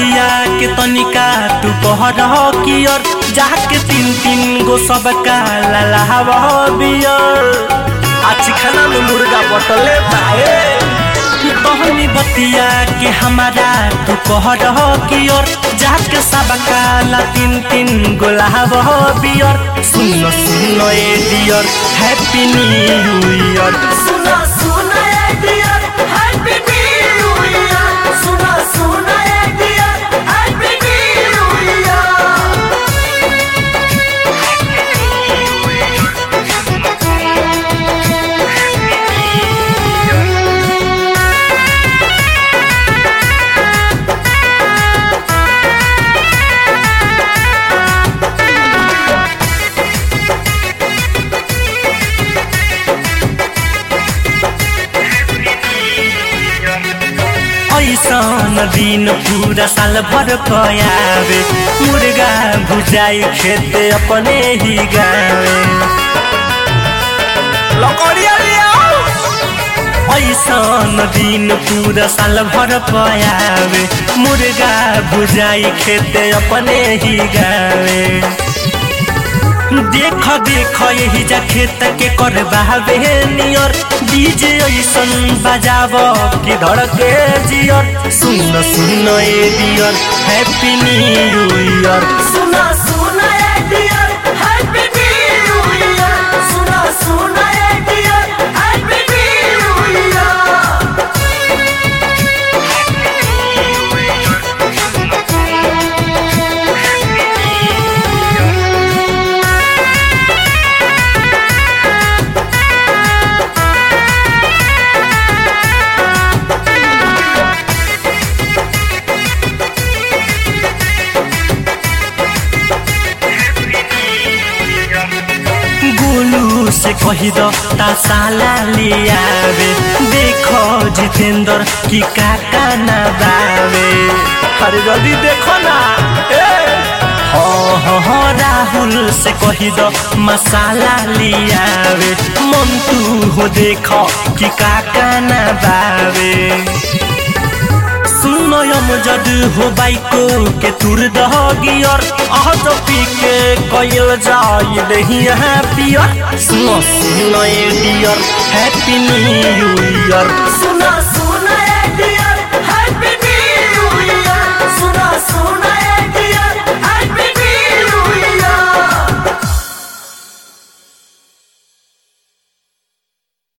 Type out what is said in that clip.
बतिया के तनिका तू कहर कियर जाके तीन तीन गो सब का ललाहब बियर आज खाना में मुर्गा बटले बाए कहनी बतिया के हमारा तू कहर कियर जाके सब का ला तीन तीन गो लहाब बियर सुन सुन ए डियर हैप्पी न्यू ईयर सुना सुना ए डियर हैप्पी न्यू ईयर सुना सुना ए डियर हैप्पी न्यू ईयर ऐसन दिन पूरा साल भर पयावे मुर्गा भुजाई खेते अपने ही गावे लकड़िया ऐसन दिन पूरा साल भर पयावे मुर्गा भुजाई खेते अपने ही गावे देख देख यही जा खेत के कर बहावे नियर डीजे ऐसन बजाव कि धड़के जियर सुन सुन ए डियर हैप्पी न्यू ईयर सुना सुना ए डियर हैप्पी न्यू ईयर सुना सुना ए dear happy new year Golu से कही दो ता साला ले आवे देखो जितेंद्र की काका ना बावे अरे जल्दी देखो ना ए हो हो हो राहुल से कही दो मसाला ले आवे मंटू हो देखो कि काका ना बावे सुनो यम जद हो बाइको के तुर दह गियर आह तो पी के कइल जाई दही यहाँ पियर सुनो सुनो ए डियर हैप्पी न्यू ईयर सुना